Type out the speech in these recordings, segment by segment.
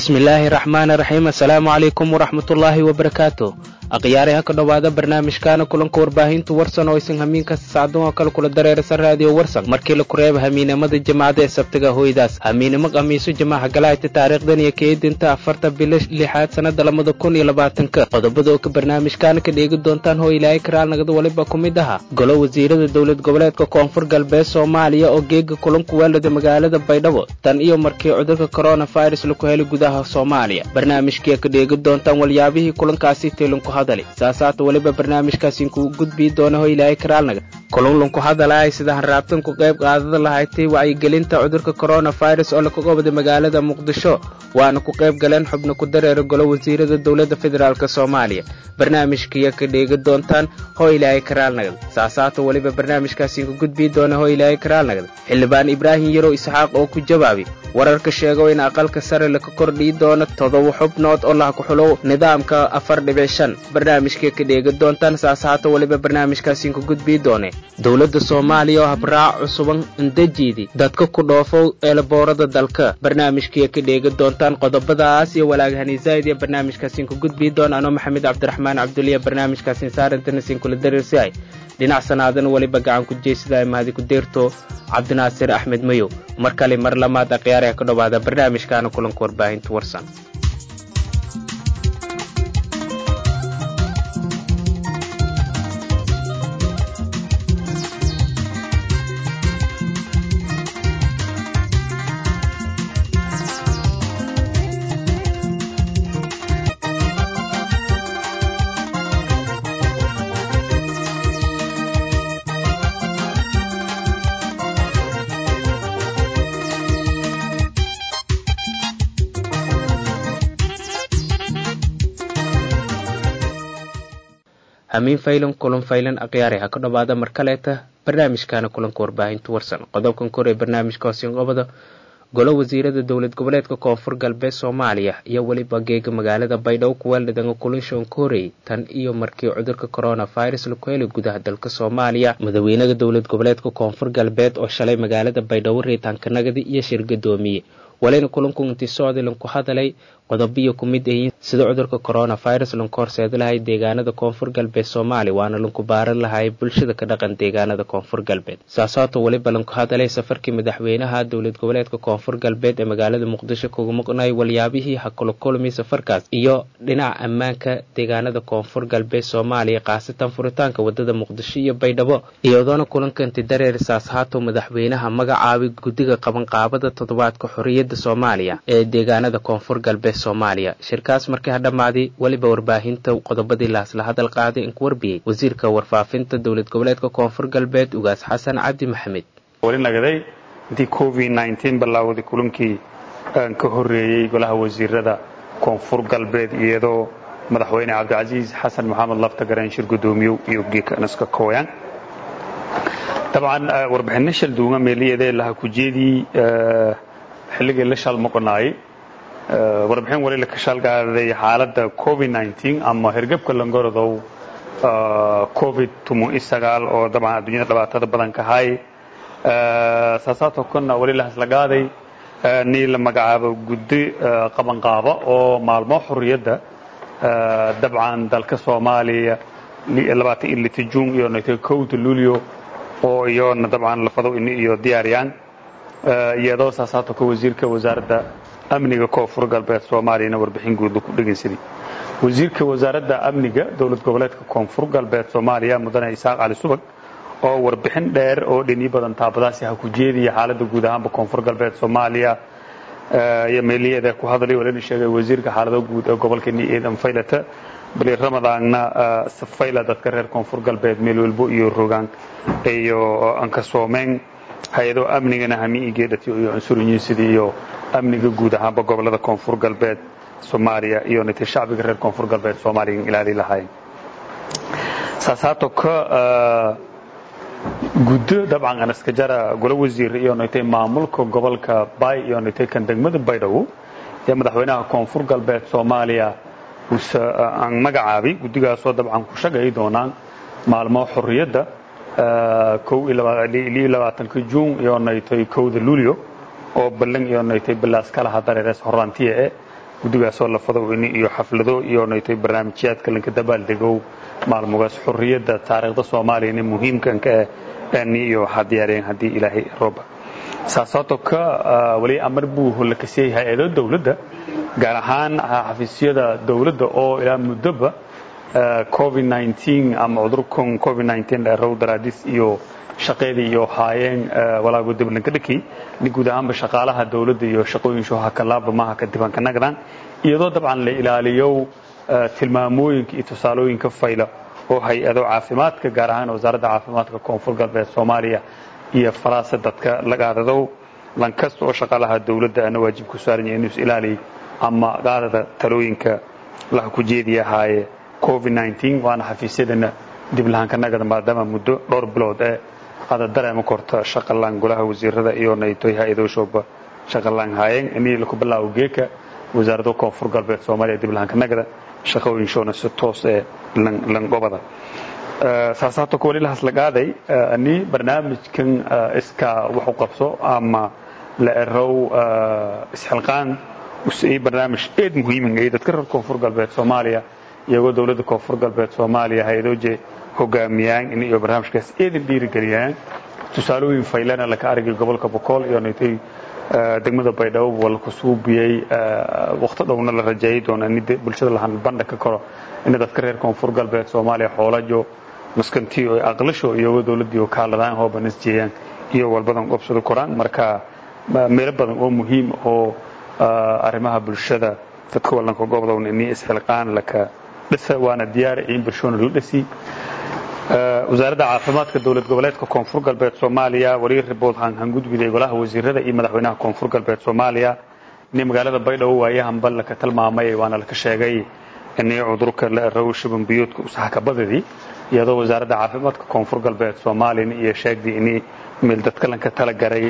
bismillaahi raxmaan raxiim assalaamu calaykum waraxmatullaahi wabarakaatu akhyaare ha ka dhowaada barnaamijkaana kulanka warbaahintu warsan oo isan hamiin kasta sacdan oo kale kula dareerasa raadiyo warsan markii la kureeba hamiinimada jimacada ee sabtiga hoydaas hamiinimo khamiiso jamaaca galaayta taariikhdan iyo keedinta afarta bilo lixaad sannada labada kun iyo labaatanka qodobada oo ka barnaamijkaana ka dheegi doontaan hoo ilaahay karaal nagada waliba ku mid aha golo wasiirada dowlad goboleedka koonfur galbeed soomaaliya oo geega kulanku weelada magaalada baydhabo tan iyo markii cudurka coronavirus laku helay gudaha soomaaliya barnaamijkii ka dheegi doontaan walyaabihii kulankaasi teelinku hadali saasaata weliba barnaamijkaasi kuu gudbii doona ho ilaahay karaalnaga kulunlunku hadalahay sida hanraabtan ku qayb qaadada lahaydtay wacyigelinta cudurka coronavirus oo lakaga waday magaalada muqdisho waana ku qayb galeen xubno ku dareera golo wasiirada dowladda federaalk soomaaliya barnaamijkiiya ka dheegi doontaan hoo ilaahay karaalnagad saasaata weliba barnaamijkaasi ku gudbii doona hoo ilaahay karaalnagad xildhibaan ibraahim yarow isxaaq oo ku jawaabi wararka sheego in aqalka sare laka kordhii doono todoba xubnood oo laha ku xulow nidaamka afar dhibic shan barnaamijkii ka dheegi doontaan saasaata weliba barnaamijkaasi ku gudbii doone dowladda soomaaliya oo habraac cusuban indajiidi dadka ku dhoofow eelaboorada dalka barnaamijkii ka dheegi doontaan qodobadaas iyo walaagahaniisaid iyo barnaamijkaasi ku gudbii doona anoo maxamed cabdiraxmaan cabduliya barnaamijkaasi saarintanasin kula dareersihay dhinac sanaadana weliba gacan ku jeysada mahadi ku deerto cabdinaasir axmed mayow mar kale mar lamaad akhyaaraha ka dhowaada barnaamijkaana kulanka warbaahinta warsan hamiin faylan kulan faylan akhyaare ha ka dhowaada mar kaleeta barnaamijkaana kulanka warbaahinta warsan qodobkan kor ee barnaamijka hoosinqobada golo wasiirada dowlad goboleedka koonfur galbeed soomaaliya iyo weliba geega magaalada baydhabo kuweeldhidanga kulinshoon ka horeeyey tan iyo markii cudurka coronavirus laku helay gudaha dalka soomaaliya madaxweynaha dowlad goboleedka koonfur galbeed oo shalay magaalada baydhabo reetaanka nagadi iyo shir gadoomiye walina kulanku intii socday lanku hadalay qodobiyo ku mid ahiin sida cudurka coronavirus lanku horseeda lahay deegaanada koonfur galbeed soomaaliya waana lanku baaran lahay bulshada ka dhaqan deegaanada koonfur galbeed saasaato weliba lanku hadalay safarkii madaxweynaha dowlad goboleedka koonfur galbeed ee magaalada muqdisho kuga maqnay walyaabihii hakula kulmay safarkaas iyo dhinaca ammaanka deegaanada koonfur galbeed soomaaliya khaasatan furitaanka wadada muqdisho iyo baydhabo iyadoona kulankanti dareer saashaato madaxweynaha magacaabay guddiga qabanqaabada toddobaadka xorriyadda soomaaliya ee deegaanada koonfur galbeed soomaaliya shirkaas markii ha dhammaaday weliba warbaahinta qodobadii laasla hadal qaaday inku warbiyey wasiirka warfaafinta dowlad goboleedka koonfur galbeed ugaas xasan cabdi maxamed weli nagaday intii covid nteen bilaawday kulankii aan ka horreeyey golaha wasiirada koonfur galbeed iyadoo madaxweyne cabdicasiis xasan maxamed lafta gareen shir gudoomiyow iyo geekanaska kooyaan dabcan warbixinno shal duuma meeliyeedee laha kujeedii xilligii la shalmaqonaayey warbixin wali la ka shaalgaaday xaaladda covid ama hergebka langorodow covid oo dabcan adduunyada dhibaatada badan ka hay saasaatoo kana wali la haslagaaday nii la magacaabo guddi qabanqaaba oo maalmo xorriyadda dabcan dalka soomaaliya labaatan iyo lita juun iyo naytay kowda luulyo oo iyona dabcan lafado ini iyo diyaariyaan iyadoo saasaato ka wasiirka wasaaradda amniga koonfur galbeed soomaaliyana warbixin guud ku dhegaysaday wasiirka wasaaradda amniga dowlad goboleedka koonfur galbeed soomaaliya mudane isaaq cali subag oo warbixin dheer oo dhini badan taabadaasi ha ku jeediya xaaladda guud ahaanba koonfur galbeed soomaaliya iyo meeliyeeda ku hadlay walina sheegay wasiirka xaalado guud ee gobolkani eedan faylata bali ramadaanna safayla dadka reer koonfur galbeed meel walbo iyo rogaan iyo ankasoomeen hay-ado amnigana hami igeedhati iyo cunsurinyisidii iyo amniga guud ahaanba gobolada koonfur galbeed soomaaliya iyo nitay shacbiga reer koonfur galbeed soomaaliya ilaali lahaayeen saasaato ka guddo dabcan anaska jara golo wasiir iyo nitay maamulka gobolka bay iyo nitay kan degmada baydhabo ee madaxweynaha koonfur galbeed soomaaliya aan magacaabay guddigaasoo dabcan ku shagay doonaan maalmo xorriyadda ka juun iyo naytay kowda luulyo oo ballan iyo naytay bilaas kalaha dareerees horaantiya eh guddigaasoo lafadowini iyo xaflado iyo naytay barnaamijyaadka lanka dabaaldegow maalmugaas xurriyadda taariikhda soomaaliyana muhiimkanka ah ani iyo waxaa diyaariyeen haddii ilaahay rooba saasaato ka weli amar buu hollakasiyey hay-ado dowladda gaar ahaan xafiisyada dowladda oo ilaa muddoba covid ama cudurkan covid dheerow daraadis iyo shaqeedii iyo haayeen walaago diblankadhaki ni guud ahaanba shaqaalaha dowladda iyo shaqooyinshu hakalaaba maha ka dibanka nagdaan iyadoo dabcan la ilaaliyo tilmaamooyinka iyo tusaalooyinka fayla oo hay-ado caafimaadka gaar ahaan wasaaradda caafimaadka koonfur galbeed soomaaliya iyo faraasa dadka lagaadadow lankasta oo shaqaalaha dowladda ana waajib ku saaran yahay inuu is ilaaliy ama qaadada talooyinka laha ku jeediya ahaaye covid waana xafiisyadana dib lahaanka nagada maadaama muddo dhowr bilood ee ada dareema korta shaqalaan golaha wasiirada iyo naytoy hay-adoshooba shaqalaan haayeen inii laku bilaawo geeka wasaaradda koonfur galbeed soomaaliya dib lahaanka nagada shaqooyinshoona si toos ee langobada saasaato ka wali lahas lagaaday ani barnaamijkan iskaa wax u qabso ama la erow isxilqaan usii barnaamij eed muhiiman ay dadka reer koonfur galbeed soomaaliya iyagoo dowladda koonfur galbeed soomaaliya hay-adooje hogaamiyaan in iyo barnaamijkaas eedan dhiirigeliyaan tusaalooyin faylana laka aragay gobolka bokool iyo naytay degmada baydhabo waa la kusuubiyey wakti dhowna la rajeeyay doona in bulshada lahan bandha ka koro in dadka reer koonfur galbeed soomaaliya xoolajo maskantiyo aqlasho iyagoo dowladdii kaaladaan hoobanas jeeyaan iyo walbadan qobsada koraan marka meelo badan oo muhiim oo arrimaha bulshada dadka wallanka gobdowna ini isxilqaan laka dhisa waana diyaar in bulshona la dhisi wasaaradda caafimaadka dowlad goboleedka koonfur galbeed soomaaliya wariir ribood hangudbiday golaha wasiirada iyo madaxweynaha koonfur galbeed soomaaliya ini magaalada baydhabo waayahanba laka tilmaamay waana laka sheegay inii cudurka la erow shuban biyuudka usahakabadadii iyadoo wasaaradda caafimaadka koonfur galbeed soomaaliyana iyo sheegdii inii meel dadka lanka talagaray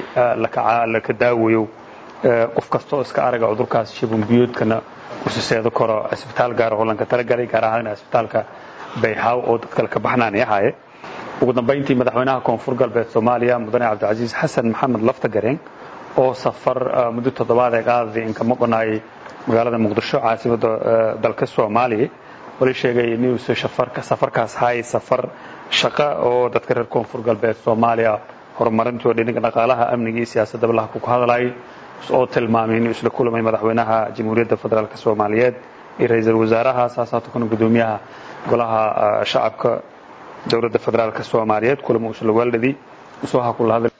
laka daawayo qof kastoo iska araga cudurkaas shuban biyuudkana usiseedo karo cisbitaal gaar oo lanka talagalay gaar ahaan cisbitaalka bayxaaw oo dadka laka baxnaanay ahaaye ugu dambayntii madaxweynaha koonfur galbeed soomaaliya mudane cabdicasiis xasan maxamed laftagareen oo safar muddo toddobaad ee qaadadii inkama qonaayay magaalada muqdisho caasimadda dalka soomaaliya wali sheegay inuusa safarkaas hay safar shaqo oo dadka reer koonfur galbeed soomaaliya horumarintoo dhinaga dhaqaalaha amniga iyo siyaasadaba laha ku hadlayay oo tilmaamay inuu isla kulamay madaxweynaha jamhuuriyadda federaalk soomaaliyeed iyo ra-iisul wasaaraha saasaato kuna gudoomiyaha golaha shacabka dowladda federaalk soomaaliyeed kulama usla waalidii usoha kula hadlay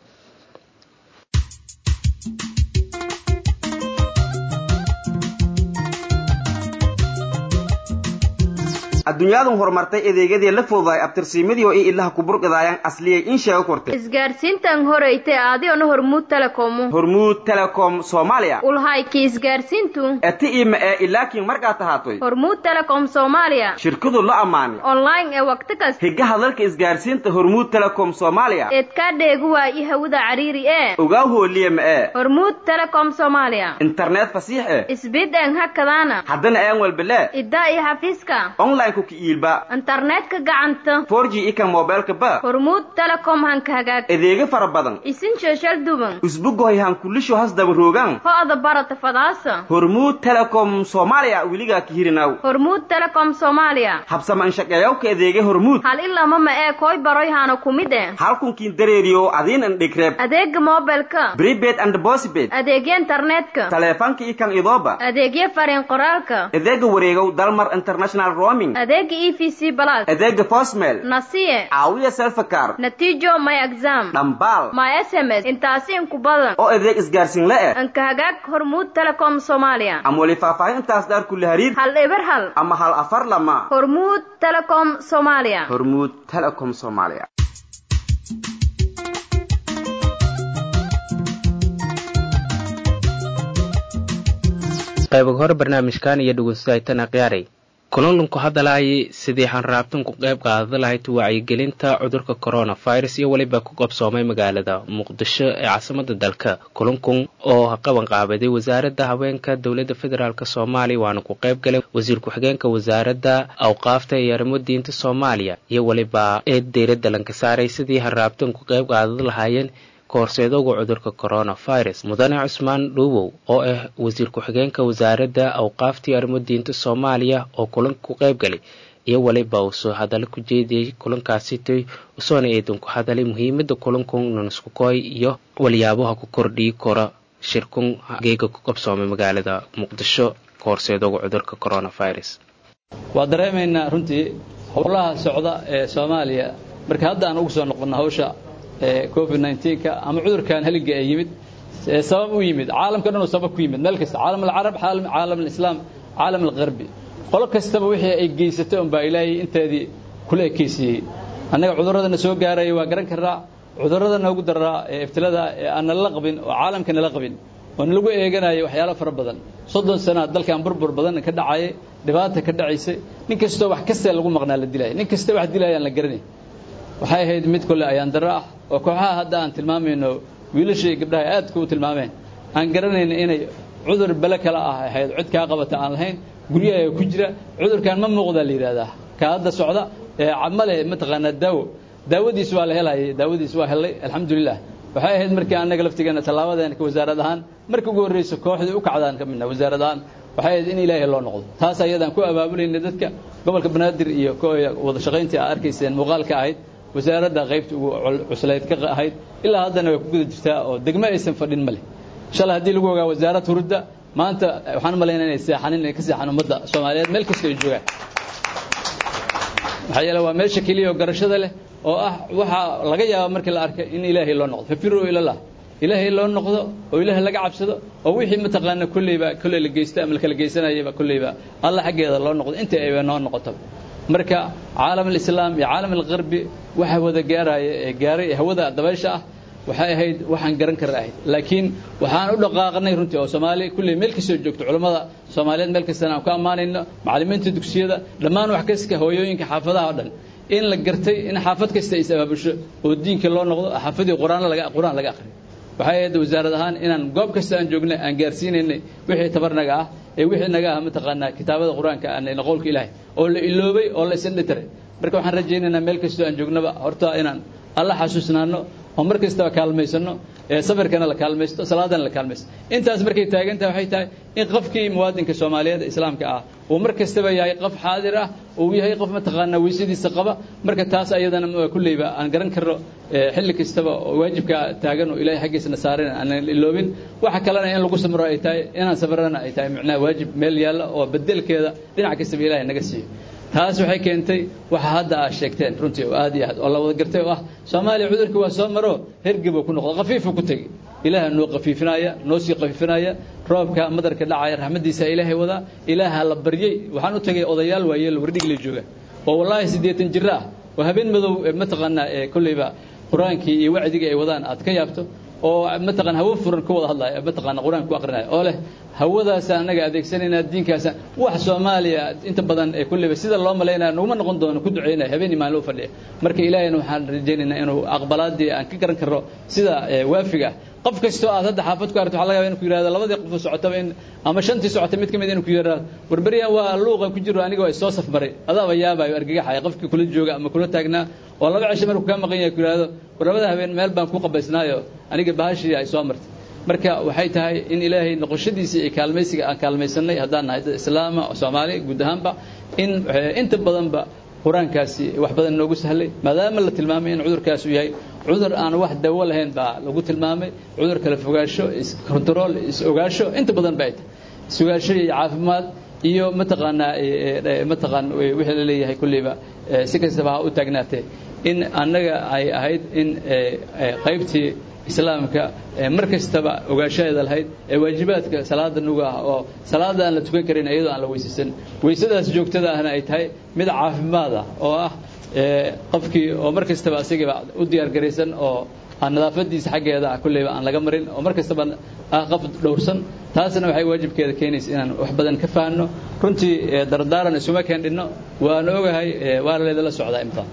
adduunyaadan horumartay adeegyadii la fududaay abtirsiimadii oo i ilaha kuburqidaayaan asliyay in sheego kortay isgaarsiintan horeyte aadiona hormuud telekomu hormuud telecom soomaaliya ulhayki isgaarsiintu eti ima ee ilaakiin markaad tahaatoy hormuud telecom soomaaliya shirkadu la ammaanay online ee waqti kasta higa hadalka isgaarsiinta hormuud telecom soomaaliya eedkaa dheegu waayi hawada cariiri ee ogaa hooliya ma ee hormuud telecom soomaaliya internet fasiix eh isbid een hakadaana haddana aan walbelee iddaa iyo xafiiska online ku kiiilba internetka gacanta 4G ikan mobilka ba hormuud telecom hanka hagaag adeega fara badan isin sheeshal duban usbugoy han kulisho hasdaba roogan ho'ada barata fadaasa hormuud telecom soomaaliya weligaa ka hirinaw hormuud telecom soomaaliya habsama inshaqeeyawka adeega hormuud hal ilama ma ee koy baroy hana kumid eh halkunkiin dareeriyo adiin an dhegreeb adeega mobilka prepaid and postpaid adeegya internetka taleefanka ikan idooba adeegya fariin qoraalka adeega wareegow dalmar international roaming adeega e v c balas adeega postmail nasiye caawiya selfakar natiijo my exam dhambaal my sms intaasi inku badan oo adeeg isgaarsiin la eh anka hagaag hormuud telecom soomaaliya ama weli faahfaahintaas dhaar kulli hariir hal eber hal ama hal afar lama hormuud telecom soomaaliya hormuud telecom soomaaliya qaybaga hore barnaamijkan iyo dhegeystaaytana khiyaaray kulanlunku hadalaayay sidii xanraabtan ku qayb qaada lahayd wacyigelinta cudurka coronavirus iyo weliba ku qabsoomay magaalada muqdisho ee caasimada dalka kulankun oo qaban qaabaday wasaaradda haweenka dowladda federaalk soomaaliya waana ku qayb galay wasiir ku-xigeenka wasaaradda awqaafta iyo arrimo diinta soomaaliya iyo weliba ee deyradda lanka saaray sidii xanraabtan ku qayb qaada lahaayeen kahorseedowga cudurka coronavirus mudane cusmaan dhuubow oo ah wasiir ku-xigeenka wasaaradda awqaaftii arrimo diinta soomaaliya oo kulanka ku qayb galay iyo waliba uu soo hadallo ku jeediyey kulankaasitay usoona eedan ku hadalay muhiimada kulankun nanskukoy iyo waliyaabaha ku kordhii kora shirkun geega ku qabsoomay magaalada muqdisho kahorseedowga cudurka coronavirus waa dareemaynaa runtii howlaha socda ee soomaaliya marka hadda aan ugu soo noqonno hawsha covid nka ama cudurkan heliga ee yimid sabab u yimid caalamka dhan uu sabab ku yimid meel kasta caalam alcarab caalam alislaam caalam algarbi qolo kastaba wixii ay geysatay unbaa ilaahay inteedii kula ekeysiiyey annaga cudurradana soo gaaraya waa garan karraa cudurrada noogu daraa ee iftilada ee aan nalala qabin oo caalamka nala qabin oo nalagu eeganaya waxyaalo fara badan soddon sanaa dalkan burbur badan ka dhacayay dhibaata ka dhacaysay nin kastoo wax kastee lagu maqnaa la dilaya nin kasta wax dilaya aan la garanay waxay ahayd mid kole ayaan darro ah oo kooxaha hadda aan tilmaamayno wiilasha iyo gabdhaha aadka u tilmaameen aan garanayna inay cudur bele kale ah ahayd cid kaa qabata aan lahayn guryaha ku jira cudurkan ma muuqdaa la yidhahdaa ka hadda socda ma leh mataqaanaa daawo daawadiis waa la helayay daawadiis waa helay alxamdulilah waxay ahayd markii annaga laftigeena tallaabadeena ka wasaarad ahaan markii ugu horreysa kooxdii u kacdaan ka midna wasaarad ahaan waxay ahayd in ilaahay loo noqdo taas ayadaan ku abaabulayna dadka gobolka banaadir iyo wada shaqayntii aad arkayseen muuqaalka ahayd wasaaradda qaybta ugu cuslayd ka ahayd ilaa haddana way ku guda jirtaa oo degmo aysan fadhin ma leh shalay haddii lagu ogaa wasaarad hurudda maanta waxaan u malaynaa inay seexanin inay ka seexan ummadda soomaaliyeed meel kasta ay joogaan maxaa yeele waa meesha keliya oo garashada leh oo ah waxaa laga yaaba markii la arkay in ilaahay loo noqdo fafiruu ilallah ilaahay loo noqdo oo ilaahay laga cabsado oo wixii mataqaana kolleyba kolley la geysta ama lakala geysanayaba kolleyba alla xaggeeda loo noqdo inta ayba noo noqoto marka caalam alislaam iyo caalam algarbi waxa wada gaaraya ee gaaray ee hawada dabaysha ah waxay ahayd waxaan garan kara ahayd laakiin waxaan u dhaqaaqnay runtii oo soomaaliya kulley meel kastoo joogto culammada soomaaliyeed meel kastana aan ku ammaanayno macallimiinta dugsiyada dhammaan wax kasta hooyooyinka xaafadaha oo dhan in la gartay in xaafad kasta is abaabusho oo diinka loo noqdo xaafadii quraan laga quraan laga akhriyo waxay ahayd wasaarad ahaan inaan goob kasta aan joognay aan gaarsiinaynay wixii tabarnaga ah ee wixii naga ah mataqaanaa kitaabada qur-aanka aan qowlka ilaahay oo la iloobay oo la isindhitiray marka waxaan rajaynaynaa meel kastoo aan joognaba horta inaan alla xasuusnaano oo mar kastaba kaalmaysano ee safirkana la kaalmaysto salaadana la kaalmaysto intaas markay taagantahay waxay tahay in qofkii muwaadinka soomaaliyeed ee islaamka ah uu mar kastaba yahay qof xaadir ah uu yahay qof mataqaanaa weysadiisa qaba marka taas ayadana kulleyba aan garan karno xilli kastaba oo waajibka taagan oo ilaahay xaggiisana saaran aan iloobin waxa kalena in lagu samro ay tahay inaan sabrana ay tahay macnaha waajib meel yaalla oo bedelkeeda dhinac kastaba ilaahay naga siiyo taas waxay keentay waxa hadda aad sheegteen runtii oo aad iyo aad oo la wada gartay oo ah soomaaliya cudurkii waa soo maro hergebuu ku noqdo khafiifuu ku tegi ilaaha noo khafiifinaya noo sii khafiifinaya roobka madarka dhacaya raxmaddiisa ilaahay wadaa ilaaha la baryey waxaan u tagay odayaal waayeel wardhigla jooga oo wallaahi siddeetan jiro ah oo habeen madow mataqaanaa ee kolleyba qur-aankii iyo wacdigii ay wadaan aad ka yaabto oo mataqaan hawo furan ku wada hadlaya mataqaana qur-aanka ku aqrinaya oo leh hawadaasa annaga adeegsanaynaa diinkaasa wax soomaaliya inta badan ee kulleyba sida loo malaynaya naguma noqon doono ku ducaynaya habeenii maalin u fadhiya marka ilaahayna waxaan rajaynaynaa inuu aqbalaadii aan ka garan karno sida waafiga qof kastoo aad hadda xaafad ku aragto waxa laga yaba inu ku yirahdo labadii qof socotaba in ama shantii socotay mid ka mid inuu ku yirahdo warberyan waa luuqa ku jiro aniga waa soo safmaray adaaba yaabayo argagaxaya qofkii kula jooga ama kula taagnaa oo laba cisho markuu kaa maqan yahay ku yirahdo war labada habeen meel baan ku qabaysnaayo aniga bahashii ay soo martay marka waxay tahay in ilaahay noqoshadiisa iyo kaalmaysiga aan kaalmaysanay haddaan nahay dad islaama oo soomaali guud ahaanba in inta badanba qur-aankaasi wax badan noogu sahlay maadaama la tilmaamay in cudurkaasi yahay cudur aan wax dawo lahayn baa lagu tilmaamay cudur kala fogaasho iscontrol is-ogaasho inta badan ba ay tahay is-ogaasho iyo caafimaad iyo mataqaanaa mataqaan wixii la leeyahay kulleyba si kastaba ha u taagnaatee in annaga ay ahayd in qaybtii islaamka mar kastaba ogaashaheeda lahayd ee waajibaadka salaada nuga ah oo salaada aan la tukan karin iyadoo aan la weysaysan weysadaas joogtada ahna ay tahay mid caafimaad ah oo ah qofkii oo mar kastaba asagiiba u diyaar garaysan oo aan nadaafadiisa xaggeeda ah kulleyba aan laga marin oo mar kastaba ah qof dhowrsan taasna waxay waajibkeeda keenaysa inaan wax badan ka fahanno runtii dardaaran isuma keendhinno waana ogahay waana leedala socdaa imtaan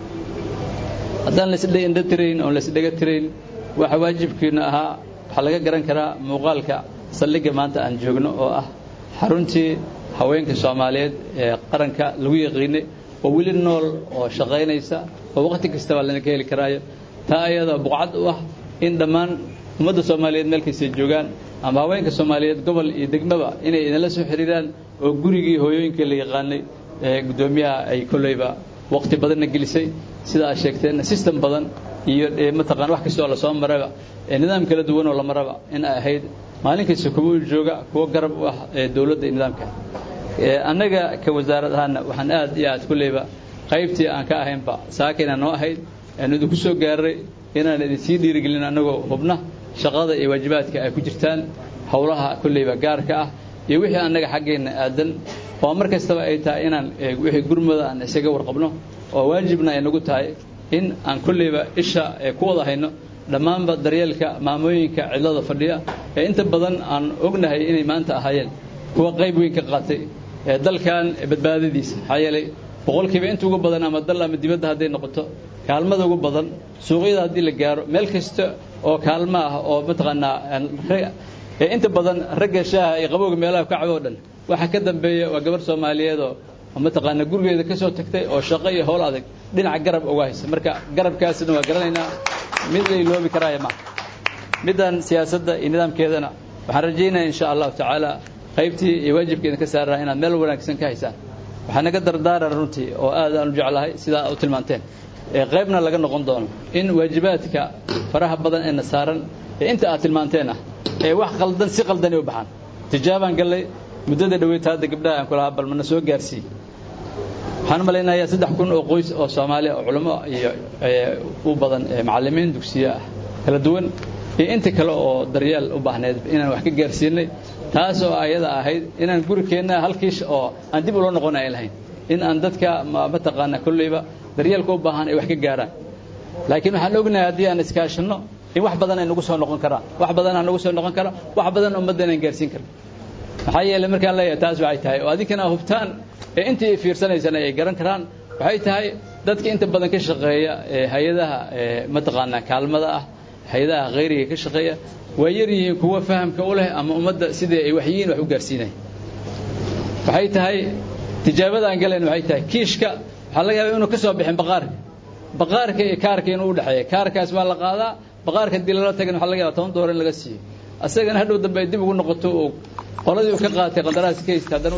haddaan laisindha tirayn oon laisdhega tirayn waxa waajibkiina ahaa waxaa laga garan karaa muuqaalka saldhigga maanta aan joogno oo ah xaruntii haweenka soomaaliyeed ee qaranka lagu yaqiinay oo weli nool oo shaqaynaysa oo waqti kastaba lana ka heli karaayo taa ayada buqcad u ah in dhammaan ummadda soomaaliyeed meel kastay joogaan ama haweenka soomaaliyeed gobol iyo degmaba inay idinla soo xiriiraan oo gurigii hooyooyinka la yaqaanay ee guddoomiyaha ay kolleyba waqti badanna gelisay sida aad sheegteenna system badan iyo mataqaan wax kastoo lasoo maraba ee nidaam kala duwan oo la maraba in ay ahayd maalin kasta kuwa jooga kuwa garab u ah ee dowladda iyo nidaamka annaga ka wasaarad ahaana waxaan aad iyo aad kulleyba qaybtii aan ka ahaynba saakayna noo ahayd aan idinku soo gaaray inaan idinsii dhiirigelin annagoo hubna shaqada iyo waajibaadka ay ku jirtaan howlaha kulleyba gaarka ah iyo wixii annaga xaggeenna aadan oo mar kastaba ay tahay inaan wixii gurmada aan isaga warqabno oo waajibna ay nagu tahay in aan kulleyba isha ku wada hayno dhammaanba daryeelka maamooyinka cidlada fadhiya ee inta badan aan ognahay inay maanta ahaayeen kuwa qayb weyn ka qaatay ee dalkan badbaadadiisa maxaa yeelay boqolkiiba inta ugu badan ama dal ama dibadda hadday noqoto kaalmada ugu badan suuqyada haddii la gaaro meel kasta oo kaalmo ah oo mataqaanaa ee inta badan ragga shaaha iyo qabowga meelaha ka cabo o dhan waxa ka dambeeya waa gabar soomaaliyeed oo mataqaanaa gurigeeda ka soo tagtay oo shaqo iyo howl adag dhinaca garab uga haysa marka garabkaasina waa garanaynaa mid la iloobi karaaya maaha middan siyaasadda iyo nidaamkeedana waxaan rajaynaya insha allahu tacaala qaybtii iyo waajibkeeda ka saarraa inaad meel wanaagsan ka haysaan waxaa naga dardaaran runtii oo aad aan u jeclahay sidaa u tilmaanteen ee qaybna laga noqon doono in waajibaadka faraha badan ee na saaran ee inta aad tilmaanteen ah ee wax qaldan si qaldani u baxaan tijaabaan gallay muddada dhaweyta hadda gabdhaha aan kulahaa bal mana soo gaarsiiy waxaan u malaynayaa saddex kun oo qoys oo soomaaliya oo culamo iyo u badan macallimiin dugsiye ah kala duwan iyo inta kale oo daryeel u baahneed inaan wax ka gaarsiinay taas oo ayada ahayd inaan gurikeenna halkiish oo aan dib ula noqon ay lahayn in aan dadka mataqaana kolleyba daryeelka u baahan ay wax ka gaaraan laakiin waxaan ognahay haddii aan iskaashanno in wax badan ay nagu soo noqon karaan wax badan aan nagu soo noqon kara wax badan ummadda inaan gaarsiin karno maxaa yeelay markaan leeyahay taas waxay tahay oo adinkana hubtaan ee intii fiirsanaysana ay garan karaan waxay tahay dadka inta badan ka shaqeeya ee hay-adaha mataqaanaa kaalmada ah hay-adaha khayriga ka shaqeeya waa yar yihiin kuwa fahamka u leh ama ummadda sidii ay waxyihiin wax u gaarsiinaya waxay tahay tijaabada aan galayn waxay tahay kiishka waxaa laga yaaba inuu ka soo bixin baqaarka baqaarka iyo kaarka inuu u dhexeeya kaarkaas waa la qaadaa baqaarka haddii lala tagan waxa laga yaba toban doolar in laga siiyo asagana hadhow dambe ay dib ugu noqoto oo qoladii uu ka qaatay qandaraas ka haysta haddana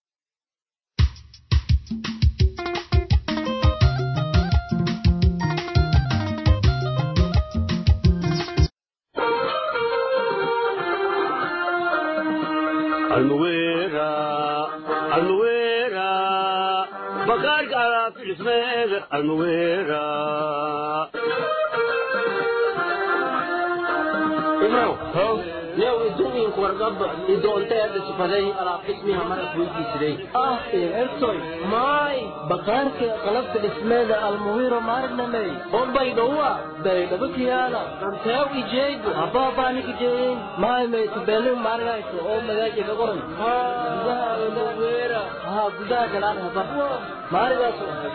baqaarka qalabka dhismeeda almuwiro maarnamey bombay dhowa baydhabo kiyaala anteew ijeegu habaabaanikijeeyin maymay tubelin maargayso oo magaaji ka qoran gudaha almuwira haa gudaha galaan haba maarigaas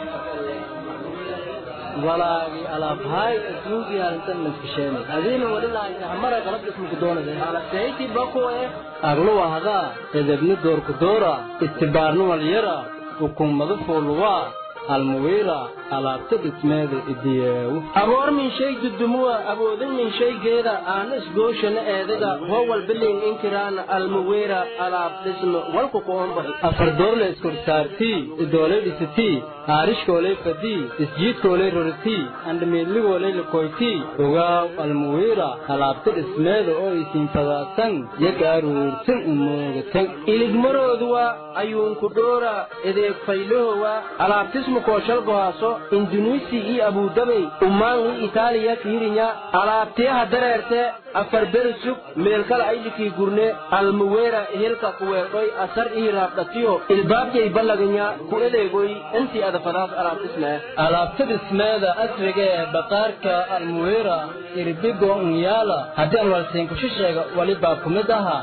walaagi alaabhay ismuugi arintan maskasheenay adiina wadhilaayna hamara qalab ismuku doonade alaseyti bakuwe agluwa hadaa edebni doorku doora istibaarni walyara hukuumadu fuuluwaa almuwiira alaabta dhismeeda idiyeewu aboor min shay dudumuwa awoodin min shaygeeda aana isgooshana eedaga howal bilin inkiraana almuwiira alaab dhisme walku kuombax afardoorle iskorsaartii idooley dhisitii haarishkooley fadii isjiidkooley roritii andhamiidligooley lakoytii ogaaw almuwiira alaabta dhismeeda oo isiin fadaasan yaga aruursan umoogatan iligmarooduwa ayuunku dhoora edeeg faylahowa alaabtismu kooshalgohaaso indunuisi iyo abudabey ummaan i itaaliya fiirinya alaabtiyaha dareerte afar bersug meelkala aylikii gurne almuweera ehelka kuweedhoy asar ii raabdhatiyo ilbaabjay ballaganya ku edeegoy intii adafadaas alaabtismee alaabta dhismeeda asriga ee baqaarka almuweera irbigo unyaala haddii aan walsiinkusho sheega wali baa ku mid ahaa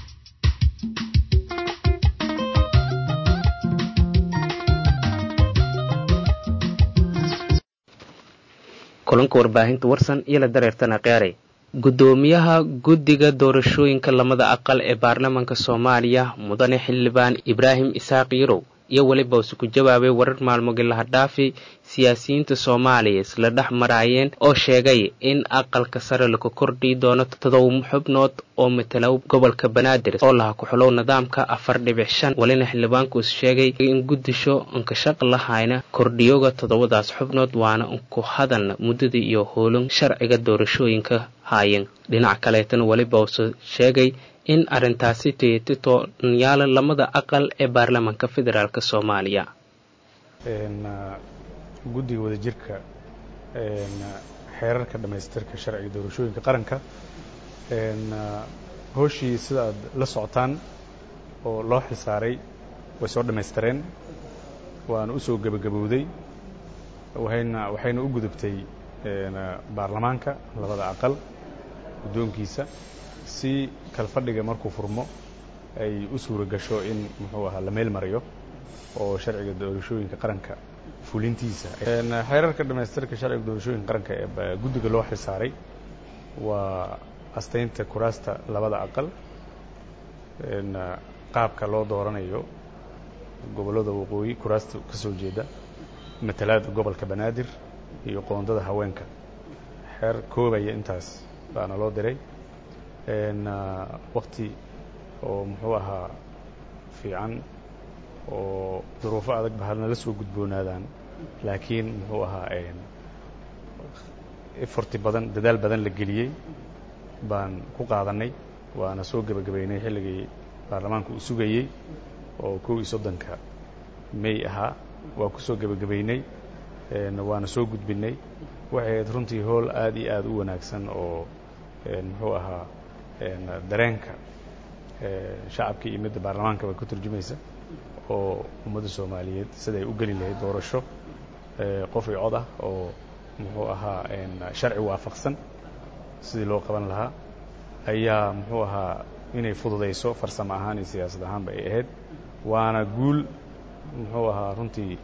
kulanka warbaahinta warsan iyo la dareertana qeeray guddoomiyaha guddiga doorashooyinka lamada aqal ee baarlamaanka soomaaliya mudane xildhibaan ibraahim isaaq yarow iyo weliba use ku jawaabay warar maalmogilaha dhaafi siyaasiyiinta soomaaliya isla dhex maraayeen oo sheegay in aqalka sare lagu kordhii doono todoba xubnood oo matala gobolka banaadir oo laha ku-xulow nidaamka afar dhibic shan welina xildhibaanku is sheegay in guddisho inkashaq lahayna kordhiyoga toddobadaas xubnood waana ku hadalna muddadii iyo hoolin sharciga doorashooyinka haayeen dhinac kaleetana weliba use sheegay in arrintaasi tiyatito nyaala lamada aqal ee baarlamaanka federaalk soomaaliya guddiga wadajirka xeerarka dhammaystirka sharciga doorashooyinka qaranka hooshii sida aad la socotaan oo loo xilsaaray way soo dhammaystireen waana u soo gebagabowday wayna waxayna u gudubtay baarlamaanka labada aqal guddoonkiisa si kalfadhiga markuu furmo ay u suura gasho in muxuu ahaa la meel mariyo oo sharciga doorashooyinka qaranka fulintiisa xeerarka dhammaystirka sharciga doorashooyinka qaranka ee guddiga loo xilsaaray waa astaynta kuraasta labada aqal qaabka loo dooranayo gobollada waqooyi kuraasta ka soo jeeda matalaada gobolka banaadir iyo qoondada haweenka xeer koobaya intaas baana loo diray wakti oo muxuu ahaa fiican oo duruufo adag ba hadna la soo gudboonaadaan laakiin muxuu ahaa eforti badan dadaal badan la geliyey baan ku qaadanay waana soo gebagabaynay xilligii baarlamaanku uu sugayey oo kow iyo soddonka may ahaa waa ku soo gebagabaynay waana soo gudbinay waxay ahayd runtii howl aad iyo aad u wanaagsan oo muxuu ahaa dareenka shacabka iyo midda baarlamaanka bay ku turjumaysa oo ummadda soomaaliyeed siday u geli lahayd doorasho qof iyo cod ah oo muxuu ahaa sharci waafaqsan sidii loo qaban lahaa ayaa muxuu ahaa inay fududayso farsamo ahaan iyo siyaasad ahaanba ay ahayd waana guul muxuu ahaa runtii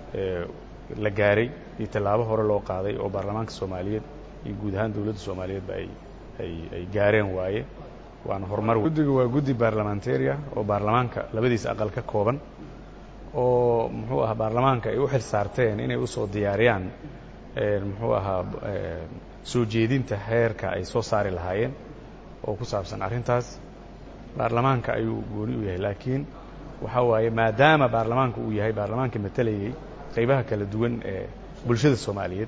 la gaaray iyo tallaabo hore loo qaaday oo baarlamaanka soomaaliyeed iyo guud ahaan dowladda soomaaliyeedba ay ay ay gaareen waaye waana horumar guddiga waa guddi baarlamantariya oo baarlamaanka labadiisa aqal ka kooban oo muxuu ahaa baarlamaanka ay u xil saarteen inay usoo diyaariyaan muxuu ahaa soo jeedinta heerka ay soo saari lahaayeen oo ku saabsan arrintaas baarlamaanka ayuu gooni u yahay laakiin waxaa waaye maadaama baarlamaanka uu yahay baarlamaanka matalayay qaybaha kala duwan ee bulshada soomaaliyeed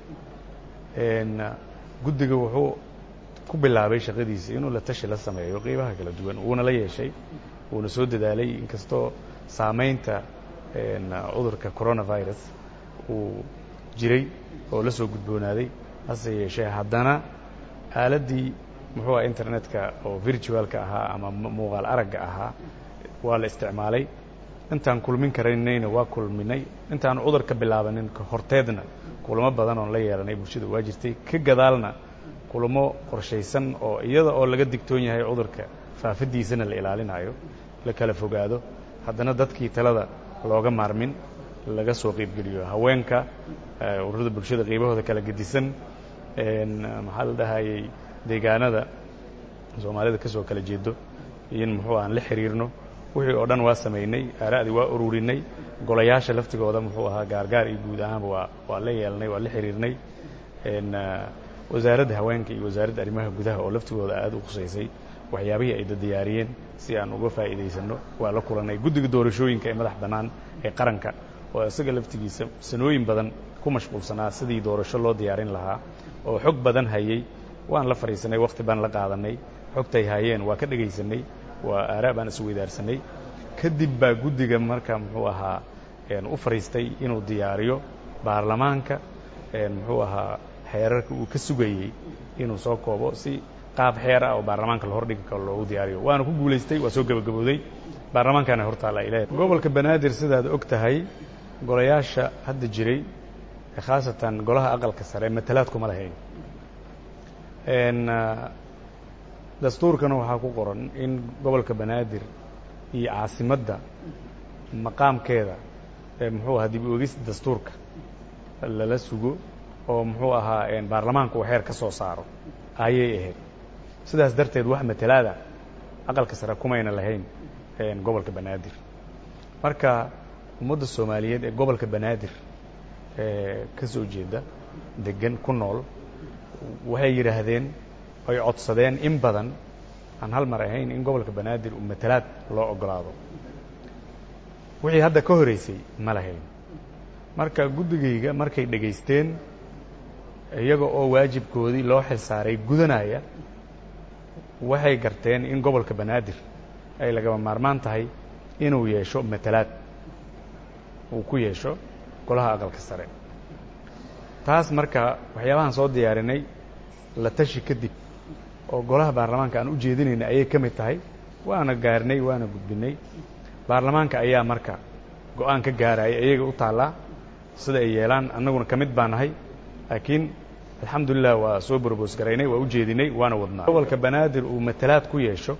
guddiga wuxuu ku bilaabay shaqadiisa inuu la tashi la sameeyo qaybaha kala duwan wuuna la yeeshay wuuna soo dadaalay inkastoo saamaynta cudurka coronavirus uu jiray oo la soo gudboonaaday hase yeeshee haddana aaladdii muxuu aha internetka oo virtualka ahaa ama muuqaal aragga ahaa waa la isticmaalay intaan kulmin karaynayna waa kulminay intaan cudur ka bilaabanin horteedna kulamo badan oon la yeelanay bulshada waa jirtay ka gadaalna kulamo qorshaysan oo iyada oo laga digtoon yahay cudurka faafadiisana la ilaalinayo la kala fogaado haddana dadkii talada looga maarmin laga soo qaybgeliyo haweenka ururada bulshada qaybahooda kala gedisan maxaa la dhahayay deegaanada soomaalida ka soo kala jeedo in muxuu aan la xiriirno wixii oo dhan waa samaynay aara'dii waa ururinay golayaasha laftigooda muxuu ahaa gaargaar iyo guud ahaanba waa waa la yeelnay waa la xiriirnay wasaaradda haweenka iyo wasaaradda arrimaha gudaha oo laftigooda aad u khusaysay waxyaabihii ay dadiyaariyeen si aan uga faa'iidaysanno waa la kulannay guddiga doorashooyinka ee madax bannaan ee qaranka oo isaga laftigiisa sanooyin badan ku mashquulsanaa sidii doorasho loo diyaarin lahaa oo xog badan hayey waan la fadhiisanay wakhti baan la qaadanay xogtay hayeen waa ka dhegaysanay waa aaraa baan isweydaarsanay kadib baa guddiga marka muxuu ahaa u fadhiistay inuu diyaariyo baarlamaanka muxuu ahaa xeerarka uu ka sugayey inuu soo koobo si qaab xeer ah oo baarlamaanka la hordhigi karo loogu diyaariyo waana ku guulaystay waa soo gebagabowday baarlamaankaana hortaalla ilaah gobolka banaadir sidaad og tahay golayaasha hadda jiray khaasatan golaha aqalka sare matalaad kuma lahayn dastuurkana waxaa ku qoran in gobolka banaadir iyo caasimadda maqaamkeeda muxuu ahaa dib u egista dastuurka lala sugo oo muxuu ahaa baarlamaanku uu xeer ka soo saaro ayay ahayd sidaas darteed wax matalaada aqalka sare kumayna lahayn gobolka banaadir marka ummadda soomaaliyeed ee gobolka banaadir ee ka soo jeeda degan ku nool waxay yidhaahdeen ay codsadeen in badan aan hal mar ahayn in gobolka banaadir uu matalaad loo ogolaado wixii hadda ka horeysay ma lahayn marka guddigayga markay dhegaysteen iyaga oo waajibkoodii loo xil saaray gudanaya waxay garteen in gobolka banaadir ay lagaba maarmaan tahay inuu yeesho matalaad uu ku yeesho golaha aqalka sare taas marka waxyaabahaan soo diyaarinay la tashi kadib oo golaha baarlamaanka aan u jeedinayna ayay ka mid tahay waana gaarnay waana gudbinay baarlamaanka ayaa marka go-aan ka gaaraya iyaga u taallaa sida ay yeelaan annaguna ka mid baa nahay laakiin alxamdulilah waa soo borboos garaynay waa u jeedinay waana wadnaa gobolka banaadir uu matalaad ku yeesho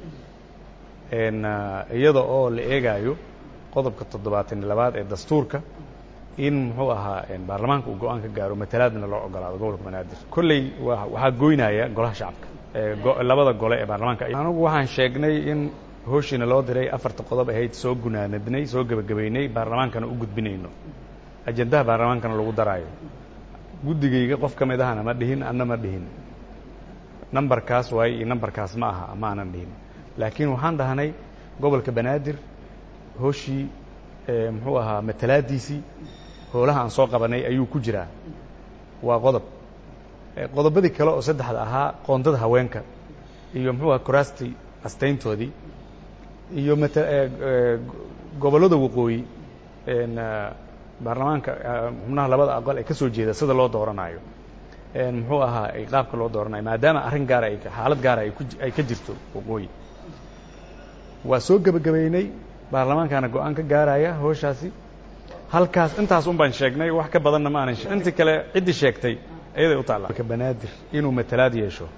iyada oo la eegaayo qodobka toddobaatan iyo labaad ee dastuurka in muxuu ahaa baarlamaanka uu go-aan ka gaaro matalaadna loo ogolaado gobolka banaadir kolley waxaa goynaya golaha shacabka labada gole ee baarlamaanka anigu waxaan sheegnay in hooshiina loo diray afarta qodob ahayd soo gunaanadnay soo gebagabaynay baarlamaankana u gudbinayno ajendaha baarlamaankana lagu daraayo guddigayga qof ka mid ahana ma dhihin anna ma dhihin nambarkaas waaye iyo nambarkaas ma aha ma aanan dhihin laakiin waxaan dhahnay gobolka banaadir hooshii muxuu ahaa matalaadiisii hoolaha aan soo qabanay ayuu ku jiraa waa qodob qodobadii kale oo saddexda ahaa qoondada haweenka iyo muxuu aha kuraastii astayntoodii iyo mat gobollada waqooyi baarlamaanka xubnaha labada aqal ee ka soo jeeda sida loo dooranayo muxuu ahaa qaabka loo dooranayo maadaama arrin gaara ay xaalad gaara ay ka jirto waqooyi waa soo gebagabaynay baarlamaankaana go-aan ka gaaraya hooshaasi halkaas intaas un baan sheegnay wax ka badanna ma aanan intii kale ciddii sheegtay ayaday u taalla marka banaadir inuu matalaad yeesho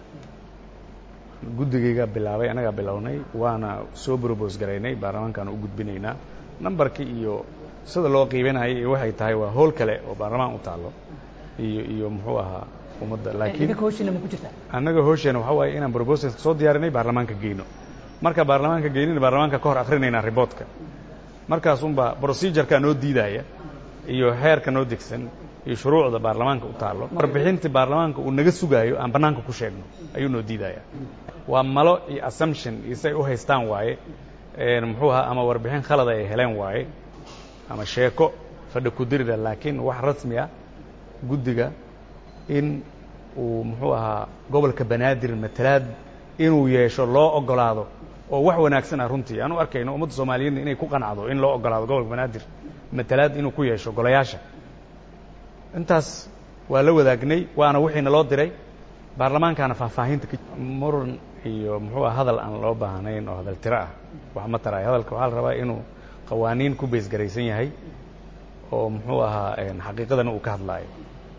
guddigaygaa bilaabay annagaa bilownay waana soo brobos garaynay baarlamaankaana u gudbinaynaa nambarkii iyo sida loo qiibinaya iyo waxay tahay waa howl kale oo baarlamaan u taallo iyo iyo muxuu ahaa ummadda laakiin annaga hoosheena waxaa waaye inaan brobosalka soo diyaarinay baarlamaanka geyno marka baarlamaanka geynina baarlamaanka ka hor akrinaynaa riboodka markaasunbaa procedureka noo diidaya iyo xeerka noo degsan iyo shuruucda baarlamaanka u taallo warbixintii baarlamaanka uu naga sugaayo aan bannaanka ku sheegno ayuu noo diidaya waa malo iyo assumption iyo say u haystaan waaye muxuu ahaa ama warbixin khalada ay heleen waaye ama sheeko fadha ku dirida laakiin wax rasmi ah guddiga in uu muxuu ahaa gobolka banaadir matalaad inuu yeesho loo ogolaado oo wax wanaagsan ah runtii aan u arkayno ummadda soomaaliyeedna inay ku qanacdo in loo ogolaado gobolka banaadir matalaad inuu ku yeesho golayaasha intaas waa la wadaagnay waana wixiina loo diray baarlamaankaana faahfaahinta muran iyo muxuu ah hadal aan loo baahnayn oo hadal tiro ah wax ma tarayo hadalka waxaa la rabaa inuu qawaaniin ku beesgaraysan yahay oo muxuu ahaa xaqiiqadana uu ka hadlaayo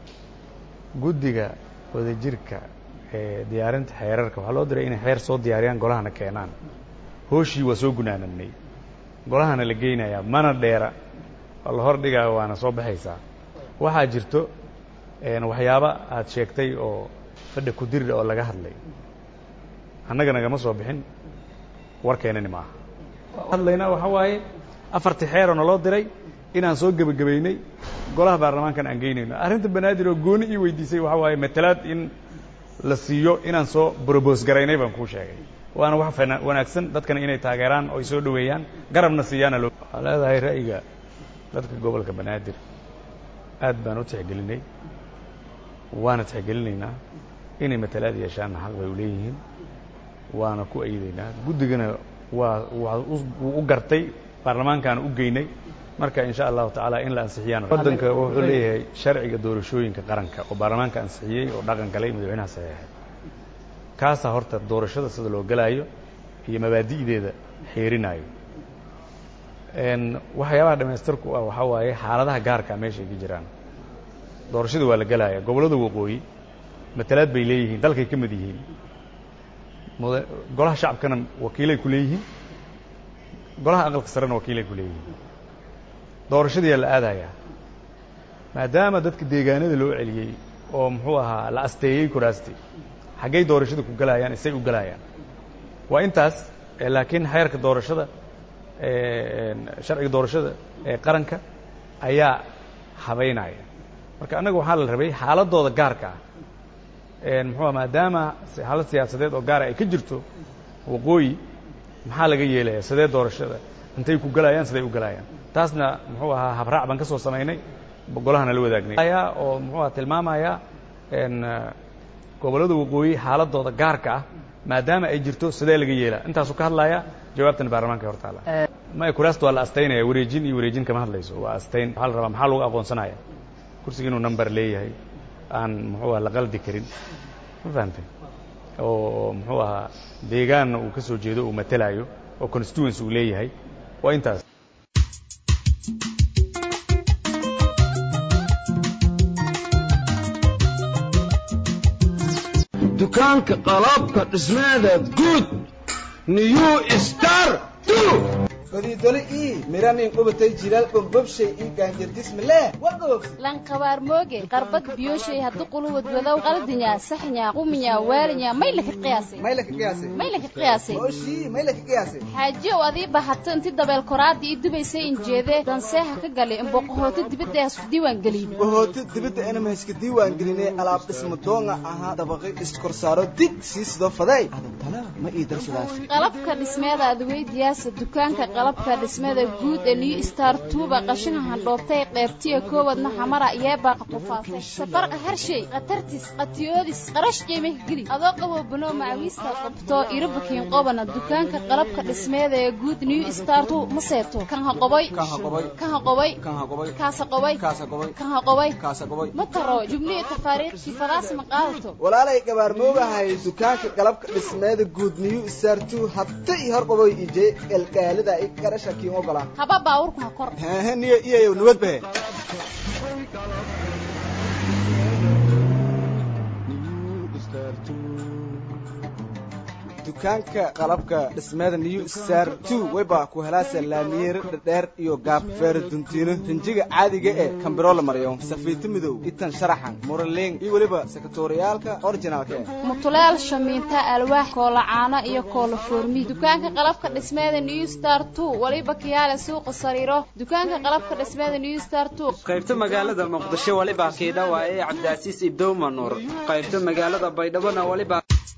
guddiga wadajirka ee diyaarinta xeerarka waxaa loo diray inay xeer soo diyaariyaan golahana keenaan hooshii waa soo gunaanadnay golahana la geynayaa mana dheera oo la hor dhigaayo waana soo baxaysaa waxaa jirto waxyaaba aad sheegtay oo fadha ku dirida oo laga hadlay annaga nagama soo bixin warkeenani maaha hadlaynaa waxaa waaye afartii xeeroo naloo diray inaan soo gebagabaynay golaha baarlamaankan aan geynayno arrinta banaadir oo gooni ii weydiisay waxaa waaye matalaad in la siiyo inaan soo brobos garaynay baan kuu sheegay waana wax wanaagsan dadkana inay taageeraan oo ay soo dhoweeyaan garabna siiyaana loo waxaa leedahay ra'yiga dadka gobolka banaadir aad baan u tixgelinay waana tixgelinaynaa inay matalaad yeeshaanna xaq bay u leeyihiin waana ku aydaynaa guddigana waa wuu u gartay baarlamaankaana u geynay marka in sha allahu tacaala in la ansixiyaan waddanka wuxuu leeyahay sharciga doorashooyinka qaranka oo baarlamaanka ansixiyey oo dhaqan galay madaxweynaha saxeexay kaasaa horta doorashada sida loo gelaayo iyo mabaadi'deeda xeerinaayo waxyaabaha dhamaystirku ah waxaa waaye xaaladaha gaarkaa meesha ay ka jiraan doorashada waa la gelaya gobollada waqooyi matalaad bay leeyihiin dalkay ka mid yihiin golaha shacabkana wakiilay ku leeyihiin golaha aqalka sarena wakiilay ku leeyihiin doorashadiyaa la aadayaa maadaama dadka deegaanada loo celiyey oo muxuu ahaa la asteeyey kuraasti xaggay doorashada ku galayaan isay u galayaan waa intaas laakiin xeerka doorashada sharciga doorashada ee qaranka ayaa habaynaya marka annaga waxaa la rabay xaaladooda gaarka ah muxuua maadaama xaalad siyaasadeed oo gaara ay ka jirto waqooyi maxaa laga yeelaya sidee doorashada intay ku galayaan siday u galayaan taasna muxuu ahaa habraac baan ka soo samaynay golahana la wadaagnay oo muxuu aha tilmaamaya gobollada waqooyi xaaladooda gaarka ah maadaama ay jirto sidee laga yeelaa intaasuu ka hadlaya jawaabtana baarlamaanka hor taala maya kuraasta waa la astaynaya wareejin iyo wareejin kama hadlayso waa astayn waxaa la rabaa maxaa lagu aqoonsanaya kursiga inuu number leeyahay aan muxuu aha la qaldi karin ma fahamtay oo muxuu ahaa deegaanna uu ka soo jeedo uu matelayo oo constituency uu leeyahay waa intaas dukaanka qalabka dhismeeda guud new star godidoli ii miranin qubatay jilaal bombobshay ii gaanjardismale wagoog lanqabaar mooge qarbad biyoshay haddu quluwad wadow qaldinya saxnya quminya waalinya may laka qiyaasay may laka qiyaasay may laka qiyaasay oshii may laka qiyaasay xaajiyow adii bahato inti dabeel koraada ii dubaysay injeede danseeha ka gali imboqohooto dibadda hasku diiwaan gelin bohooto dibadda inama iska diiwaan gelinay alaab dhismo doonga ahaa dabaqi iskorsaaro dig sii sidoo faday adantana ma ii darsadaas qalabka dhismeeda adweydiyaasa dukaanka qalabka dhismada guud ee new star tuuba qashinka handhoobtay qeybtiya koowadna xamara yeebaaqa qufaasay safarqa harshay khatartis qatiyoodis qarash qiimah geli adoo qaboo banoo macawiista qabto irabakiin qobana dukaanka qalabka dhismeeda ee guud new star tu ma seeto kan ha qoboy kan ha qoboy kaasa qoboy kan ha qoboy ma taro jumlihi tafaariiqkii fadaas ma qaadato walaalay gabaarmoogahay dukaanka qalabka dhismeeda guud new star tu habta ii hor qaboy ijee elkaalida garasha kiin ogolaan haba baawurku ha kor hehe niyo iyayow nabad bahe dukaanka qalabka dhismeeda new star two wayba ku helaasa laamiyeero dhadheer iyo gaab feero duntiino rinjiga caadiga ee kambiroo la mariyo safiito midow itan sharaxan muraleeng iyo weliba sekatoriyaalka originaalka eh mutuleel shamiinta alwaax koolacaano iyo koolo foormi dukaanka qalabka dhismeeda new star two waliba kiyaale suuqa sariiro dukaanka qalabka dhismeeda new star two qaybta magaalada muqdisho waliba kiidhawa ee cabdicaziis ibdowma nuur qaybta magaalada baydhabona waliba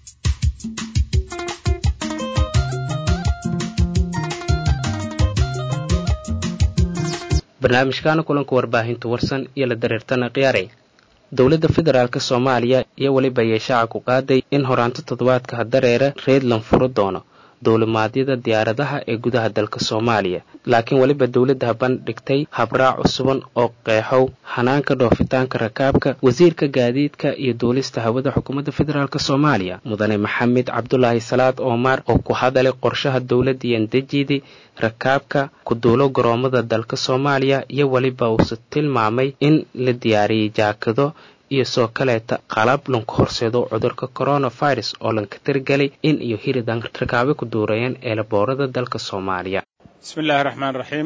barnaamijkaana kulanka warbaahinta warsan iyo la dareertana khiyaarey dowladda federaalk soomaaliya iyo weliba ayay shaaca ku qaaday in horaanto toddobaadka hadareere reedland furo doono dowlimaadyada diyaaradaha ee gudaha dalka soomaaliya laakiin weliba dowladda bandhigtay habraac cusuban oo qeexow hanaanka dhoofitaanka rakaabka wasiirka gaadiidka iyo duulista hawada xukuumadda federaalk soomaaliya mudane maxamed cabdulaahi salaad oomar oo ku hadalay qorshaha dowladda yandejidi rakaabka ku duulo garoomada dalka soomaaliya iyo weliba uuse tilmaamay in la diyaariyey jaakado iyo soo kaleeta qalab lanku horseedo cudurka coronavirus oo lanka tirgelay in iyo hiridan rakaabe ku duurayeen eelaboorada dalka soomaaliya bismi illaahi raxmaan raxiim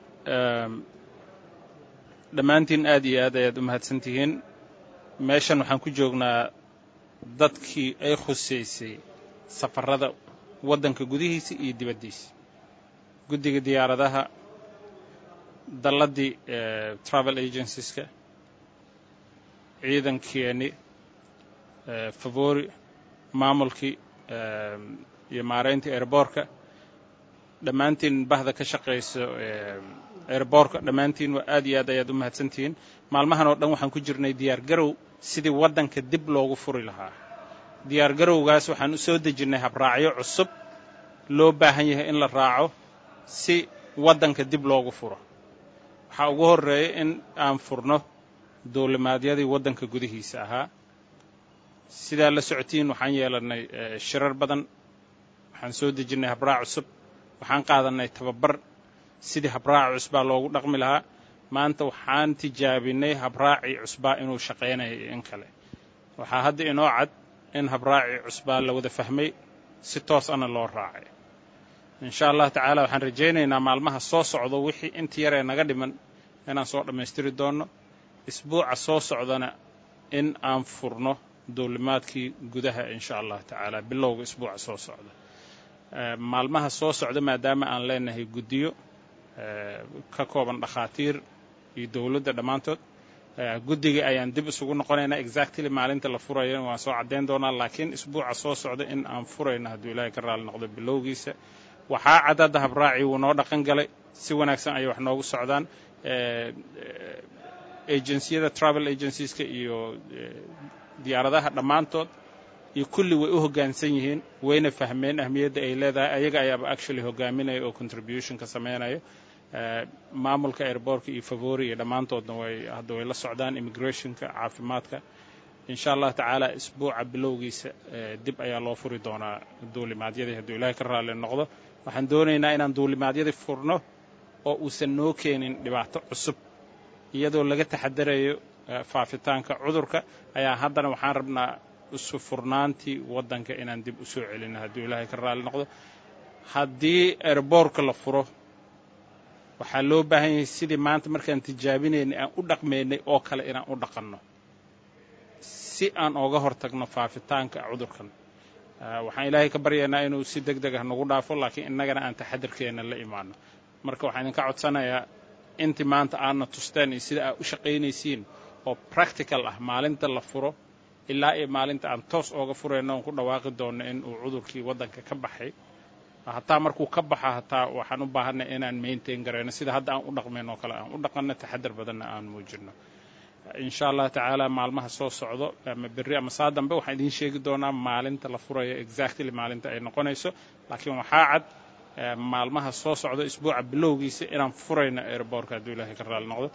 dhammaantiin aad iyo aad ayaad u mahadsan tihiin meeshan waxaan ku joognaa dadkii ay khusaysay safarrada waddanka gudihiisa iyo dibaddiisa guddiga diyaaradaha dalladdii travel agencies-ka ciidankeenni favori maamulkii iyo maarayntii airboorka dhammaantiin bahda ka shaqayso airboorka dhammaantiin waa aad iyo aad ayaad u mahadsantihiin maalmahan oo dhan waxaan ku jirnay diyaar garow sidii waddanka dib loogu furi lahaa diyaar garowgaas waxaan u soo dejinnay habraacyo cusub loo baahan yahay in la raaco si waddanka dib loogu furo waxaa ugu horreeya in aan furno dowlimaadyadii waddanka gudihiisa ahaa sidaa la socotiin waxaan yeelannay shirar badan waxaan soo dejinnay habraac cusub waxaan qaadannay tababar sidii habraaci cusbaa loogu dhaqmi lahaa maanta waxaan tijaabinay habraacii cusbaa inuu shaqaynayo iyo in kale waxaa hadda inoo cad in habraacii cusbaa la wada fahmay si toos ana loo raacay insha allah tacaala waxaan rajaynaynaa maalmaha soo socdo wixii inta yaree naga dhiman inaan soo dhammaystiri doonno isbuuca soo socdana in aan furno dowlimaadkii gudaha insha allah tacaala bilowga isbuuca soo socda maalmaha soo socda maadaama aan leenahay guddiyo ka kooban dhakhaatiir iyo dowladda dhammaantood guddiga ayaan dib isugu noqonaynaa exactly maalinta la furaya waan soo caddayn doonaa laakiin isbuuca soo socda in aan furayno hadduu ilaahay ka raali noqdo bilowgiisa waxaa cadadda habraaci wuu noo dhaqan galay si wanaagsan ayay wax noogu socdaan agenciyada travel agencieska iyo diyaaradaha dhammaantood iyo kulli way u hoggaansan yihiin wayna fahmeen ahmiyadda ay leedahay ayaga ayaaba actually hogaaminaya oo contribution ka samaynayo maamulka airbortka iyo favori iyo dhammaantoodna way hadda way la socdaan immigrationka caafimaadka insha allah tacaala isbuuca bilowgiisa dib ayaa loo furi doonaa duulimaadyadii hadduu ilaahay ka raalli noqdo waxaan doonaynaa inaan duulimaadyadii furno oo uusan noo keenin dhibaato cusub iyadoo laga taxadarayo faafitaanka cudurka ayaa haddana waxaan rabnaa isu furnaantii waddanka inaan dib u soo celino hadduu ilaahay ka raalli noqdo haddii airboortka la furo waxaa loo baahan yahay sidii maanta markaan tijaabinaynay aan u dhaqmaynay oo kale inaan u dhaqanno si aan ooga hortagno faafitaanka cudurkan waxaan ilaahay ka baryaynaa inuu si deg deg ah nagu dhaafo laakiin innagana aan taxadarkeenna la imaano marka waxaan idinka codsanayaa intii maanta aadna tusteen iyo sida aad u shaqaynaysiin oo practical ah maalinta la furo ilaa iyo maalinta aan toos ooga furayno oon ku dhawaaqi doonno in uu cudurkii waddanka ka baxay hataa markuu ka baxa hataa waxaan u baahanay inaan maintain garayno sida hadda aan u dhaqmayn oo kale aan u dhaqanno taxadar badanna aan muujinno insha allah tacaala maalmaha soo socdo ama berri ama saa dambe waxaan idiin sheegi doonaa maalinta la furayo exactly maalinta ay noqonayso laakiin waxaa cad maalmaha soo socdo isbuuca bilowgiisa inaan furayno airbortka hadduu ilaahay ka raali noqdo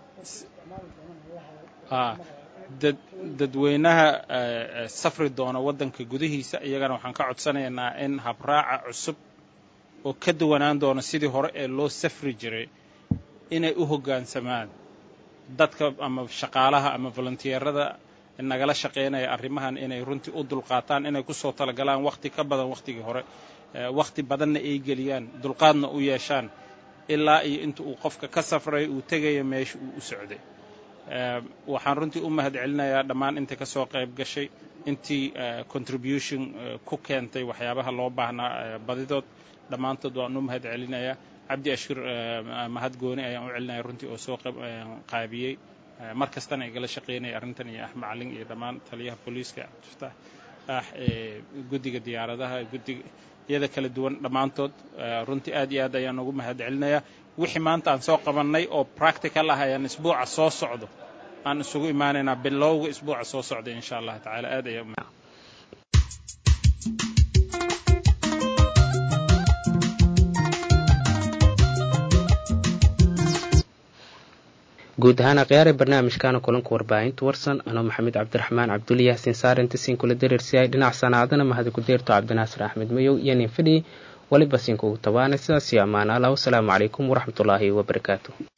dadweynaha safri doona waddanka gudihiisa iyagana waxaan ka codsanaynaa in habraaca cusub oo ka duwanaan doona sidii hore ee loo safri jiray inay u hoggaansamaan dadka ama shaqaalaha ama volunteerada nagala shaqaynaya arrimahan inay runtii u dulqaataan inay ku soo talagalaan wakhti ka badan wakhtigii hore wakhti badanna ay geliyaan dulqaadna u yeeshaan ilaa iyo inta uu qofka ka safray uu tegaya meesha uu u socday waxaan runtii u mahad celinayaa dhammaan inta ka soo qayb gashay intii contribution ku keentay waxyaabaha loo baahnaa badidood dhammaantood waan u mahad celinayaa cabdi ashir mahad gooni ayaan u celinaya runtii oo soo qaabiyey mar kastana igala shaqaynaya arrintan iyo axmed calin iyo dhammaan taliyaha booliiska cabdifataax ah guddiga diyaaradaha guddiga iyada kala duwan dhammaantood runtii aad iyo aad ayaan ugu mahad celinayaa wixii maanta aan soo qabannay oo practical ah ayaan isbuuca soo socdo aan isugu imaanaynaa bilowga isbuuca soo socda insha allah tacaala aad ayaa guud ahaan akhyaare barnaamijkaana kulanka warbaahinta warsan anoo maxamed cabdiraxmaan cabduli yaasin saarenta siin kula dareersiyaay dhinac sanaacadana mahadi ku deerto cabdinaasir axmed mayow iyo nin fidhi waliba siinkugu tabaana sidaas iyo ammaan allah wasalaamu calaykum waraxmatullaahi wabarakaatu